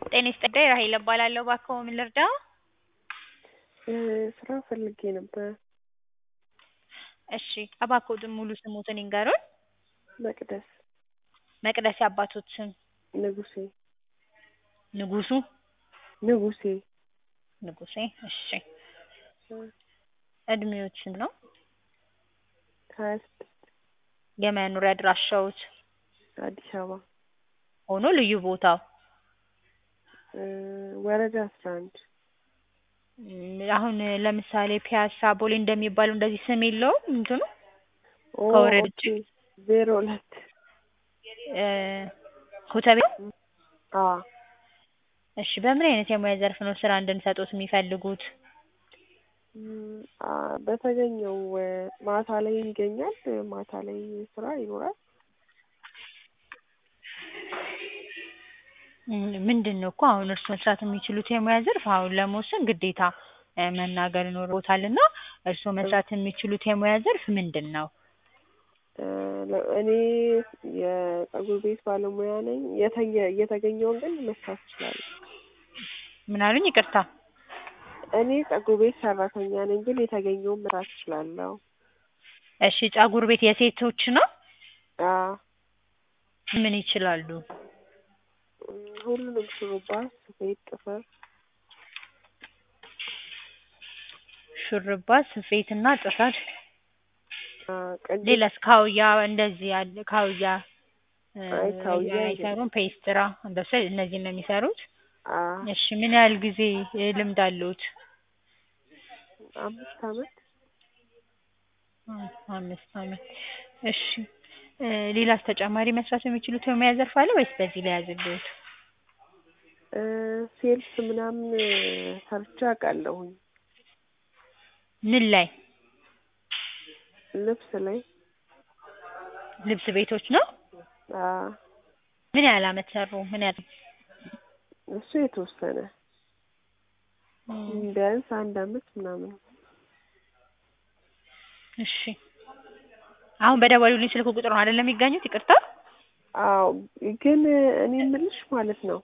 ጤና ይስጥልኝ ራሔል እባላለሁ። እባክዎ ምን ልርዳዎ? ስራ ፈልጌ ነበር። እሺ እባክዎትን ሙሉ ስምዎትን ይንገሩን? መቅደስ መቅደስ የአባትዎት ስም? ንጉሴ ንጉሱ? ንጉሴ ንጉሴ እሺ እድሜዎት ስንት ነው? ሀያ ስድስት የመኖሪያ አድራሻዎት? አዲስ አበባ ሆኖ ልዩ ቦታው? ወረዳ አስራ አንድ አሁን ለምሳሌ ፒያሳ ቦሌ እንደሚባለው እንደዚህ ስም የለውም እንትኑ? ኦ ከወረድ ኦኬ ዜሮ ሁለት ኮተቤ? አዎ እሺ በምን አይነት የሙያ ዘርፍ ነው ስራ እንድንሰጥዎት የሚፈልጉት? በተገኘው ማታ ላይ ይገኛል ማታ ላይ ስራ ይኖራል? ምንድን ነው እኮ አሁን እርስዎ መስራት የሚችሉት የሙያ ዘርፍ አሁን ለመወሰን ግዴታ መናገር ይኖርብዎታል እና እርስዎ መስራት የሚችሉት የሙያ ዘርፍ ምንድን ነው? እኔ የፀጉር ቤት ባለሙያ ነኝ የተገ የተገኘውን ግን መስራት እችላለሁ። ምን አሉኝ ይቅርታ? እኔ ፀጉር ቤት ሰራተኛ ነኝ ግን የተገኘውን መስራት እችላለሁ። እሺ ፀጉር ቤት የሴቶች ነው? አዎ ምን ይችላሉ? ሁሉንም ሹሩባ፣ ስፌት፣ ጥፍር ሹርባ፣ ስፌት እና ጥፍር ቅንድብ ሌላስ ካውያ እንደዚህ ያለ ካውያ አይ ካውያ አይሰሩም? ፔስትራ እንደሱ እነዚህን ነው የሚሰሩት? አዎ እሺ ምን ያህል ጊዜ ልምድ አለዎት? አምስት አመት አምስት አመት እሺ ሌላስ ተጨማሪ መስራት የሚችሉት የሙያ ዘርፍ አለ ወይስ በዚህ ልያዝልዎት? ሴልስ ምናምን ሰርቼ አውቃለሁኝ። ምን ላይ? ልብስ ላይ ልብስ ቤቶች ነው? አዎ ምን ያህል አመት ሰሩ? ምን ያህል እሱ የተወሰነ ቢያንስ አንድ አመት ምናምን እሺ አሁን በደወሉልኝ ስልክ ቁጥር ነው አይደል የሚገኙት? ይቅርታ አዎ ግን እኔ የምልሽ ማለት ነው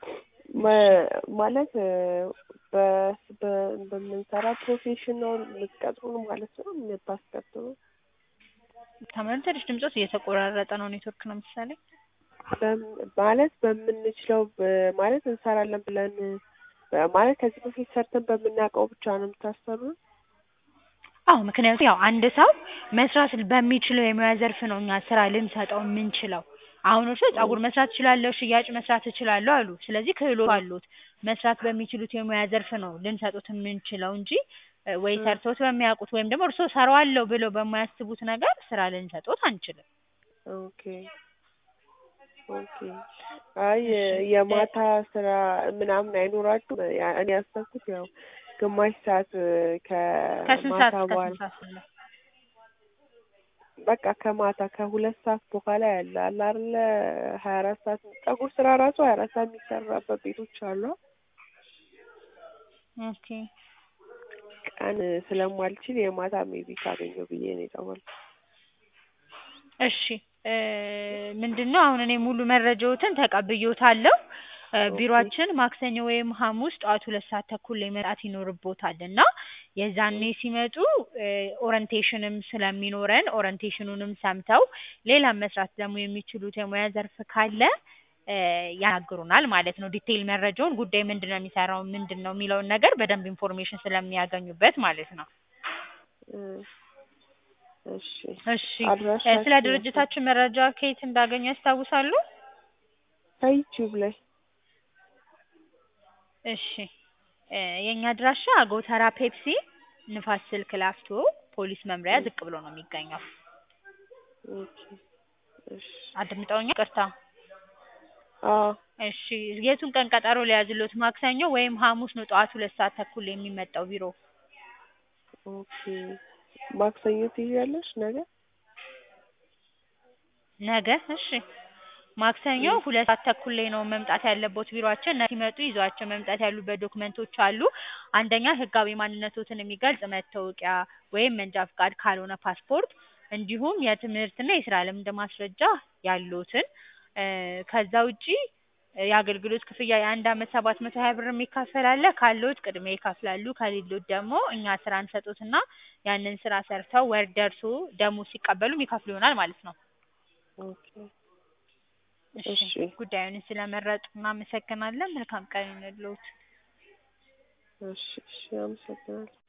ማለት በ በ በምንሰራ ፕሮፌሽን ነው የምትቀጥሩን ማለት ነው የምታስቀጥሩን? ተመልሰልሽ ድምፅዎት እየተቆራረጠ ነው ኔትወርክ ነው መሰለኝ። ማለት በምንችለው ማለት እንሰራለን ብለን ማለት ከዚህ በፊት ሰርተን በምናውቀው ብቻ ነው የምታሰሩን? አዎ ምክንያቱም ያው አንድ ሰው መስራት በሚችለው የሙያ ዘርፍ ነው እኛ ስራ ልንሰጠው የምንችለው። አሁን እርስዎ ፀጉር መስራት እችላለሁ፣ ሽያጭ መስራት እችላለሁ አሉ። ስለዚህ ክህሎት አለዎት። መስራት በሚችሉት የሙያ ዘርፍ ነው ልንሰጥዎት የምንችለው እንጂ ወይ ሰርተውት በሚያውቁት ወይም ደግሞ እርስዎ እሰራዋለሁ ብለው በማያስቡት ነገር ስራ ልንሰጥዎት አንችልም። ኦኬ ኦኬ አይ የማታ ስራ ምናምን አይኖራችሁም? እኔ ያሰብኩት ያው ግማሽ ሰዓት ከስንት ሰዓት ከማታ እስከ በኋላ ስንት ሰዓት ነው? በቃ ከማታ ከሁለት ሰዓት በኋላ ያለ አለ አይደለ ሀያ አራት ሰዓት ፀጉር ስራ ራሱ ሀያ አራት ሰዓት የሚሰራበት ቤቶች አሉ። ኦኬ ቀን ስለማልችል የማታ ሜቢ ካገኘሁ ብዬ ነው የደወልኩት። እሺ ምንድን ነው አሁን እኔ ሙሉ መረጃዎትን ተቀብዬዎታለሁ። ቢሮአችን ማክሰኞ ወይም ሐሙስ ጠዋት ሁለት ሰዓት ተኩል ላይ መምጣት ይኖርብዎታል እና የዛኔ ሲመጡ ኦሪንቴሽንም ስለሚኖረን ኦሪንቴሽኑንም ሰምተው ሌላም መስራት ደግሞ የሚችሉት የሙያ ዘርፍ ካለ ያናግሩናል ማለት ነው። ዲቴይል መረጃውን ጉዳይ ምንድን ነው የሚሰራው ምንድን ነው የሚለውን ነገር በደንብ ኢንፎርሜሽን ስለሚያገኙበት ማለት ነው። እሺ እሺ አድራሻችሁ ስለ ድርጅታችን መረጃ ከየት እንዳገኙ ያስታውሳሉ? ከዩቲዩብ ላይ እሺ የእኛ አድራሻ ጎተራ ፔፕሲ ንፋስ ስልክ ላፍቶ ፖሊስ መምሪያ ዝቅ ብሎ ነው የሚገኘው። ኦኬ እሺ አድምጠውኛል? ይቅርታ አዎ እሺ የቱን ቀን ቀጠሮ ልያዝልዎት? ማክሰኞ ወይም ሐሙስ ነው ጠዋት ሁለት ሰዓት ተኩል የሚመጣው ቢሮ። ኦኬ ማክሰኞ ትይዣለሽ ነገ? ነገ እሺ ማክሰኞ ሁለት ሰዓት ተኩል ላይ ነው መምጣት ያለብዎት ቢሮአችን። ሲመጡ ይዘዋቸው መምጣት ያሉበት ዶክመንቶች አሉ። አንደኛ ህጋዊ ማንነትዎትን የሚገልጽ መታወቂያ ወይም መንጃ ፍቃድ ካልሆነ ፓስፖርት፣ እንዲሁም የትምህርትና የስራ ልምድ ማስረጃ ያለዎትን ከዛ ውጪ የአገልግሎት ክፍያ የአንድ አመት ሰባት መቶ ሀያ ብር የሚከፈል አለ። ካለዎት ቅድሚያ ይከፍላሉ። ከሌሎት ደግሞ እኛ ስራ እንሰጦትና ያንን ስራ ሰርተው ወር ደርሶ ደሞዝ ሲቀበሉ የሚከፍሉ ይሆናል ማለት ነው። ኦኬ እሺ እሺ ጉዳዩን ስለመረጡ እናመሰግናለን። መልካም ቀን ይሁንልዎት። እሺ እሺ አመሰግናለሁ።